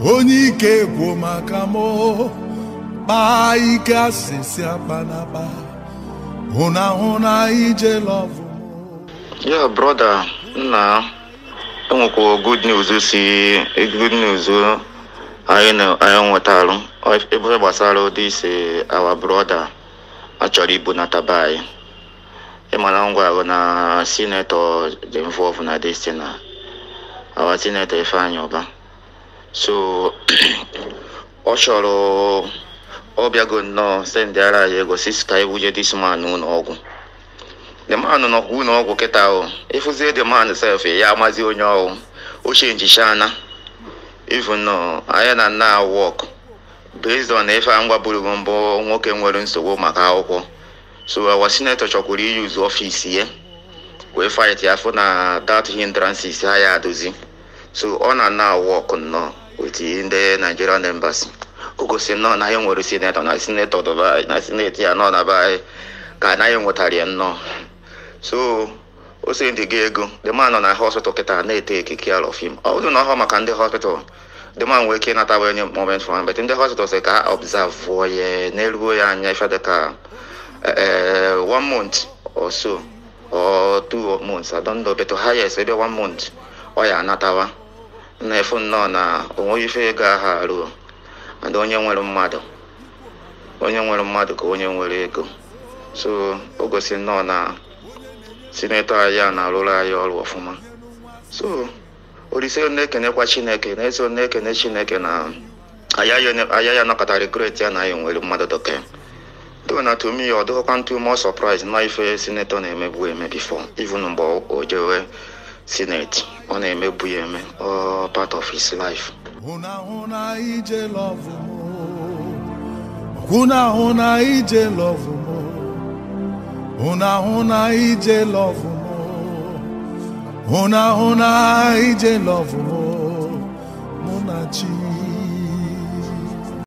onye ike gwụ maka mụ kpaa ike asịsị akpanakpa hụna hụna ije lọvụ ya brọda nna enwekwa good news si good news anyị na anyị nwetarụ ebe gbasara ụdị ise awa brọda achọrọ ibu na taba anyị ịmana ngwa ahụ na sinetọ dị involve na destina awa sinetọ ifeanyị ọba so ọ chọrọ ọ bịago nnọọ sendịara anyị ego sis ka ebuje dis man n'ụlọ ọgwụ the man nọ n'ụlọ ọgwụ kịta ahụ ịfụzie the man sef ya amazi onye ọhụ ochie njichana even nọ anya na nna wọk based on ife a ngwaburu mbụ nwoke nwere nsogbu maka akwụkwọ so our senator chọkwuru iyuzu ọfịs ya wee fight ya fụ na that hindrances ha ya adozi so ọ na na wọk nnọọ with ndị nigerian embassy ogosi nnọọ na anyị nwere sinetọ na sinetọ dubai na sineti ya nọ na be anyị ka anaghị nwetara ya nnọọ so o si ndị ga ego the man nọ na hospital kịta na-ete ekike care of him ọ bụrụ na ọhụrụ maka ndị hospital the man nwere ike ịnata onye moment from but ndị hospital sị ka ha observe ya n'eruo ya anya ife dịka one month or so or two months I don't know but highest ebe one month ọ ya anatawa na-efu nnọọ na onwe ife ego aha aruo and onye nwere mmadụ onye nwere mmadụ ka onye nwere ego so o gosi nnọọ na sinetọ anyị a na-arụrụ anyị ọrụ ọfụma so olise na-ekenekwa chineke na-eso na-ekene chineke na aya ya nọkọta regret ya na anyị nwere mmadụ dọke do na to me ọ dịghịkwa ntụ more surprise na ife sinetọ na-emebu eme before even mgbe o jewe senate ọ na-emebu ya eme ọ part of his life hụna hụna ije lọvụ hụna hụna ije lọvụ hụna hụna ije lọvụ hụna hụna ije lọvụ